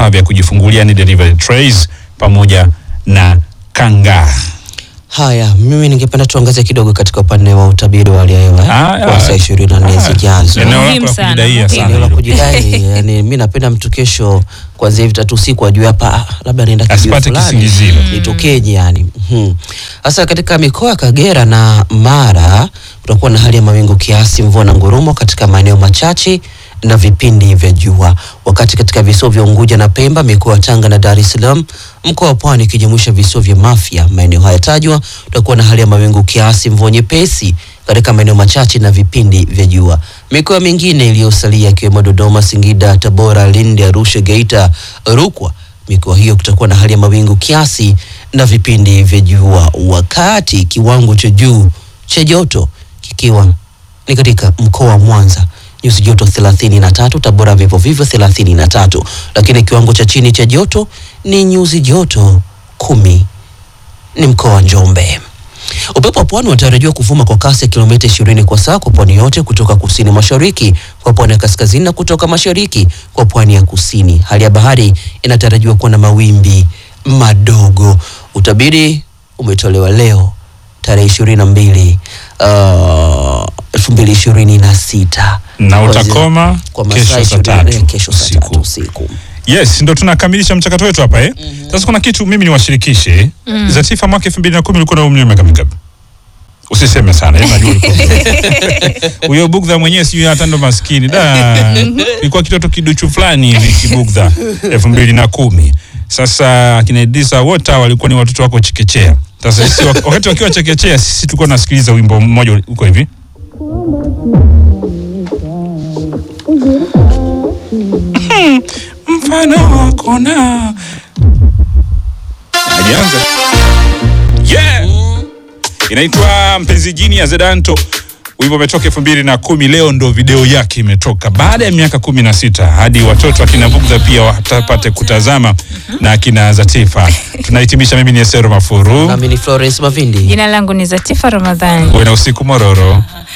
vifaa vya kujifungulia ni delivery trays pamoja na kangaa. Haya, mimi ningependa tuangazie kidogo katika upande wa utabiri wa hali ya hewa Ah, eh, kwa ah, saa ishirini na nne ah, zijazo. eneo lako Muhimu la sana, kujidaia muhimu. sana Eneo la hilo. kujidai, yani mi napenda mtu kesho kuanzia hivi tatu usiku ajue hapa ah, labda naenda kijiji Asipate fulani kisingizio. nitokeje yani. Mhm. Sasa katika mikoa ya Kagera na Mara kutakuwa na hali ya mawingu kiasi, mvua na ngurumo katika maeneo machache na vipindi vya jua, wakati katika visiwa vya Unguja na Pemba, mikoa ya Tanga na Dar es Salaam, mkoa wa Pwani ikijumuisha visiwa vya Mafia, maeneo haya tajwa, kutakuwa na hali ya mawingu kiasi, mvua nyepesi katika maeneo machache na vipindi vya jua. Mikoa mingine iliyosalia ikiwemo Dodoma, Singida, Tabora, Lindi, Arusha, Geita, Rukwa, mikoa hiyo kutakuwa na hali ya mawingu kiasi na vipindi vya jua, wakati kiwango cha juu cha joto kikiwa ni katika mkoa wa Mwanza nyuzi joto 33, Tabora vivyo vivyo 33, lakini kiwango cha chini cha joto ni nyuzi joto kumi ni mkoa wa Njombe. Upepo wa pwani unatarajiwa kuvuma kwa kasi ya kilomita 20 kwa saa kwa pwani yote kutoka kusini mashariki kwa pwani ya kaskazini na kutoka mashariki kwa pwani ya kusini. Hali ya bahari inatarajiwa kuwa na mawimbi madogo. Utabiri umetolewa leo tarehe 22 uh, 2026 Na Kuanzia- utakoma kwa kesho masaa saa 24 tatu kesho saa usiku. tatu usiku. Yes, ndo tunakamilisha mchakato wetu hapa eh. Sasa kuna kitu mimi niwashirikishe. Zatifa mwaka 2010 ulikuwa na umri wa miaka mingapi? Usiseme sana, yeye najua ulikuwa mdogo. Huyo bugdha mwenyewe sijui hata ndo maskini. Da. Ilikuwa kitoto kiduchu fulani hivi kibugdha 2010. Sasa akina Idrisa wote hawa walikuwa ni watoto wako chekechea. Sasa sisi wak- wakati wakiwa chekechea sisi tulikuwa nasikiliza wimbo mmoja uko hivi. mfano wako na ajianza yeah inaitwa mpenzi jini ya zedanto wimbo umetoka elfu mbili na kumi leo ndo video yake imetoka baada ya miaka kumi na sita hadi watoto akina bugdha pia watapate kutazama na akina zatifa tunahitimisha mimi ni esero mafuru Nami ni Florence Mavindi. Jina langu ni Zatifa Ramadhani. uwe na usiku mororo